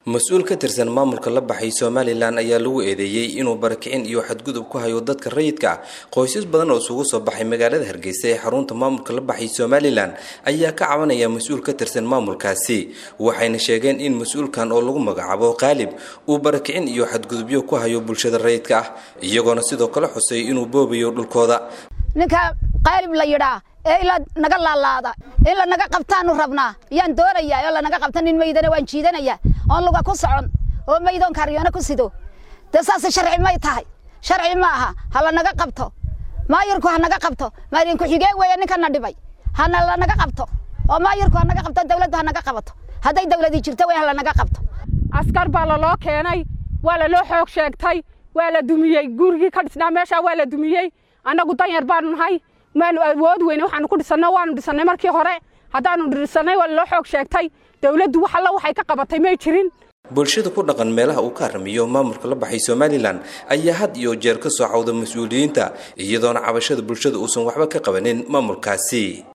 mas-uul ka tirsan maamulka la baxay somalilan ayaa lagu eedeeyey inuu barakicin iyo xadgudub ku hayo dadka rayidka ah qoysas badan oo isugu soo baxay magaalada hargeysa ee xarunta maamulka la baxay somalilan ayaa ka cabanaya mas-uul ka tirsan maamulkaasi waxayna sheegeen in mas-uulkan oo lagu magacaabo qaalib uu barakicin iyo xadgudubyo ku hayo bulshada rayidka ah iyagoona sidoo kale xusay inuu boobayo dhulkooda ninka qaalib la yidhaa ee ila naga laalaada in lanaga qabtaanu rabnaa yaan doonayaa oo lanaga qabta nin maydana waan jiidanayaa oon luga ku socon oo maydoon kaaryoona ku sido dee saase sharci may tahay sharci ma aha ha lanaga qabto maayirku ha naga qabto maayin ku-xigeen weeye ninkana dhibay hana lanaga qabto oo maayirku ha naga qabto dawladdu ha naga qabato hadday dawladii jirto wey ha lanaga qabto askar baa laloo keenay waa laloo xoog sheegtay waa la dumiyey gurigii ka dhisnaa meeshaa waa la dumiyey annagu danyar baanu nahay maanu awood weyne waxaanu ku dhisanno waanu dhisannay markii hore haddaanu dhisannay waa laloo xoog sheegtay dawladdu wax alla waxay ka qabatay may jirin bulshada ku dhaqan meelaha uu ka haramiyo maamulka la baxay somalilan ayaa had iyo jeer ka soo cawda mas-uuliyiinta iyadoona cabashada bulshada uusan waxba ka qabanin maamulkaasi